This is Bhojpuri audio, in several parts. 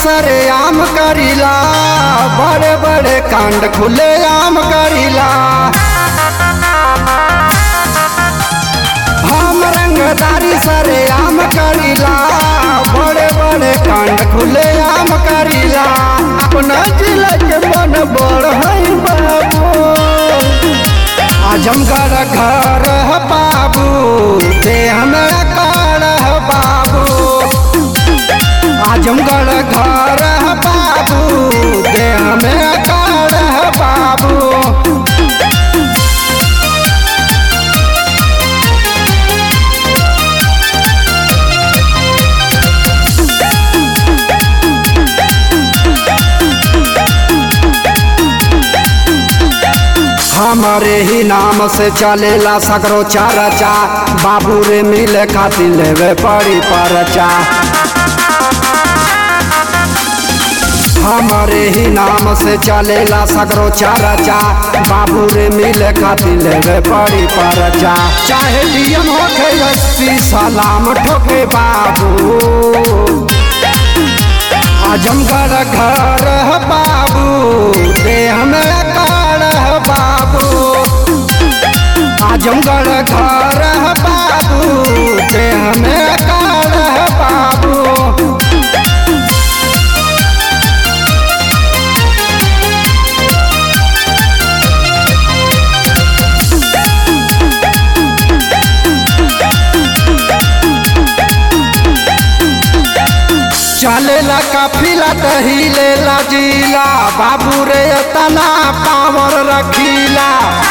सरे आम करीला बड़े बड़े कांड खुले आम करीला हम रंगदारी सरे आम करीला बड़े बड़े कांड खुले आम करीला अपना जिला के मन बड़ है बाबू आजमगढ़ घर है बाबू ते हमरा कर है बाबू आजमगढ़ घर है बाबू ते हमरा कर है बाबू हमारे ही नाम से चलेला सगरो चारचा बाबू रे मिले खातिर लेवे पड़ी परचा हमारे ही नाम से चलेला सगरो चारचा बाबू रे मिले खातिर लेवे पड़ी परचा चाहे डीएम होखे एसपी सलाम ठोके बाबू आजमगढ़ घर है बाबू ते हमरा कर है बाबू आजमगढ़ घर है बाबू ते हमें कर है बाबू चलेला काफिला दहीलेला जिला बाबू रे तना पावर रखीला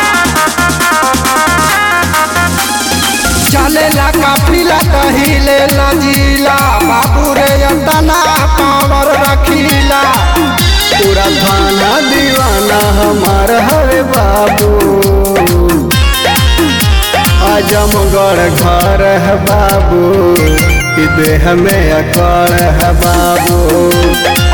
चलेला काफिला दहीलेला जिला बाबू रे तना पावर रखीला पूरा थाना दीवाना हमार हरे बाबू आजमगढ़ घर है बाबू कि देह में अकड़ है बाबू